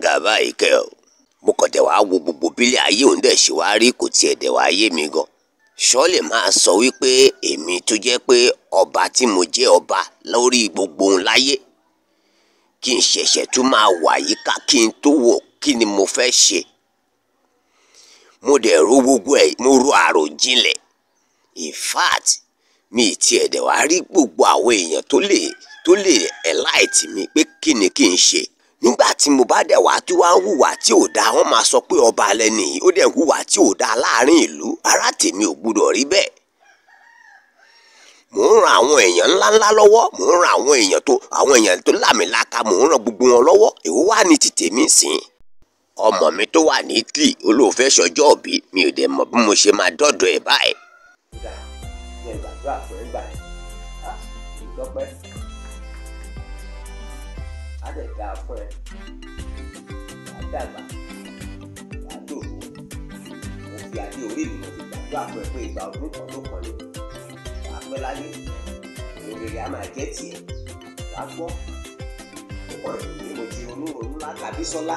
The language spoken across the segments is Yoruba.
dáa báyìí kẹ́ ọ mo kàn dẹ̀ wá wo gbogbo bílẹ̀ ayé òun dẹ̀ ṣe wá rí kò tiẹ̀ dẹ̀ wá yé mi gan ṣọ́ọ̀lẹ̀ máa sọ wípé èmi tó jẹ́ pé ọba tí mo jẹ́ ọba lórí gbogbo ohun láyé kí n ṣẹ̀ṣẹ̀ tún máa wà yíká kí n tó wò kí ni mo fẹ́ ṣe mo dẹ̀ ro gbogbo ẹ̀ mo ro àròjinlẹ̀ in fact mi ì tiẹ̀ dẹ̀ wá rí gbogbo àwọn èèyàn tó lè tó lè ẹ̀láìtì mi pé kí ni kí n ṣe nígbà tí mo bá dẹ̀ wá tí wàá ń hùwà tí ò dáa wọ́n máa sọ pé ọba alẹ́ nìyí ó dẹ̀ ń hùwà tí ò dáa láàrin ìlú ara tèmi ò gbúdọ̀ rí bẹ́ẹ̀ mò ń ran àwọn èèyàn ńláńlá lọ́wọ́ mò ń ran àwọn èèyàn tó àwọn èèyàn tó lámìlaka mò ń ran gbogbo wọn lọ́wọ́ èwo wá ní ti tèmi sìn ọmọ mi tó wà ní Italy olóòfẹ́ sọjọ́ òbí mi ò dẹ̀ mọ̀ bí mo ṣe máa dọ́dọ̀ ẹ̀ báyìí. kódà ní ìgbàdúrà fún ẹ gbà á ìdọ́pẹ́ á dẹ̀ dáa fún ẹ wàá dàgbà wàá dòwó mo fi adé orí mi mo fi gbàdúrà fún ẹ pé ìgbà ọdún kan ló kàn ní wàá pẹ́ láyé òrèrè á máa jẹ́ tiẹ̀ wàá gbọ́ ọ̀pọ̀ ìròyìn mo ti ronú ronú látàbí sọ́lá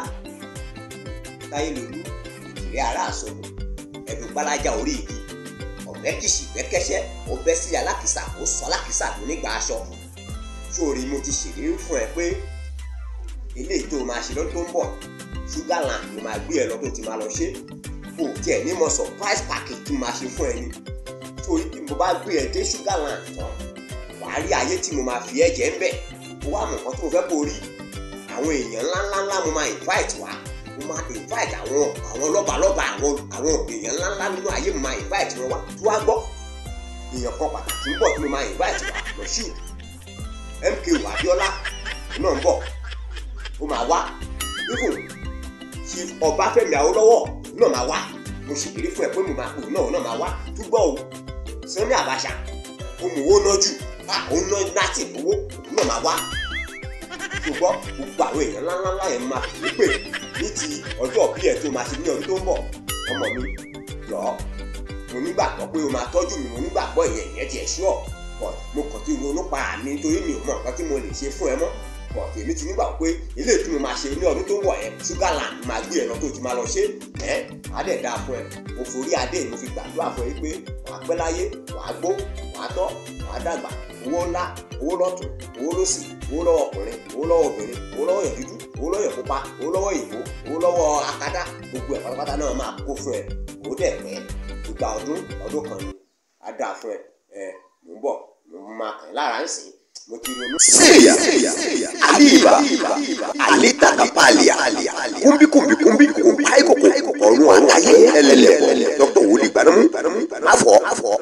táyé lòlú ìrẹ́ ara àsọ̀rọ̀ ẹ̀dùn gbalaja orí igi ọ̀bẹ kìsì bẹ́kẹ́sẹ́ ó bẹ́ sí alákìsà ó sọ alákìsà tó nígbà aṣọ sórí mo ti ṣèlérí fún ẹ pé eléyìí tó máa ṣe lọ́dún tó ń bọ̀ Sugarland ló máa gbé ẹ lọ tó ti máa lọ ṣe kò tiẹ̀ ní mo surprise package tí mo máa ṣe fún ẹ ni sórí tí mo bá gbé ẹ dé Sugarland tán wàá rí ayé tí mo máa fi ẹ jẹ ń bẹ̀ ó wà mọ̀ nǹkan tó fẹ́ kó rí àwọn èèyàn ńláńláńlá mo máa invite wá mo máa invite àwọn àwọn lọ́balọ́ba àwọn àwọn èèyàn ńláńlá nínú ayé mo máa invite wọn wá tí wàá gbọ́ èèyàn kan pàtàkì ń bọ̀ tí mo máa invite wá Moshood MKO Abiola náà ń bọ̀ ó máa wá even Chief Ọbáfẹ́mi Awólọ́wọ̀ náà máa wá mo ṣèlérí fún ẹ pé mo máa pè náà náà máa wá túbọ̀ o Sani Abacha ó mú owó náà jù ó ná láti owó náà máa wá ṣùgbọ́n gbogbo àwọn èèyàn ńláńlá yẹn máa fi pè ní ti ọjọ́ bí ẹ̀ tó máa ṣe ní ọdún tó ń bọ̀ ọmọ mi jọ mo nígbàgbọ́ pé o máa tọ́jú mi mo nígbàgbọ́ ìyẹn ìyẹn tiẹ̀ ṣúọ̀ but mo kàn ti ronú pa àmì nítorí mi ò mọ nǹkan tí mo lè ṣe fún ẹ mọ́ but èmi ti nígbàgbọ́ pé ilé tí mo máa ṣe ní ọdún tó ń bọ̀ yẹn Sugarland máa gbé ẹ lọ tó ti máa lọ ṣe ẹ á dẹ̀ dáa fún ẹ mo forí adé mo fi gbàdúrà fún ẹ pé wàá pẹ́ láyé wàá gbó wàá tọ́ wàá dàgbà owó ńlá owó lọ́tún owó lọ́sì owó lọ́wọ́ ọkùnrin owó lọ́wọ́ obìnrin owó lọ́wọ́ yẹn dúdú owó lọ́wọ́ yẹn pupa owó lọ́wọ́ ìbò owó lọ́wọ́ akádá gbogbo ẹ̀ pátápátá náà máa kó fún ẹ owó dẹ̀ pẹ́ ìgbà ọdún ọdún kan ni á dáa fún ẹ ẹ mò ń bọ̀ mo máa kàn lára ń sìn mo ti ronú. Syria, Aliba, Alita Kapalia, Kumbi Kumbi Kumbi Kumbi Aiko Ọ̀run àtayé ẹlẹ́lẹ̀ Dr. Wòlíì Gbanamu, Afọ,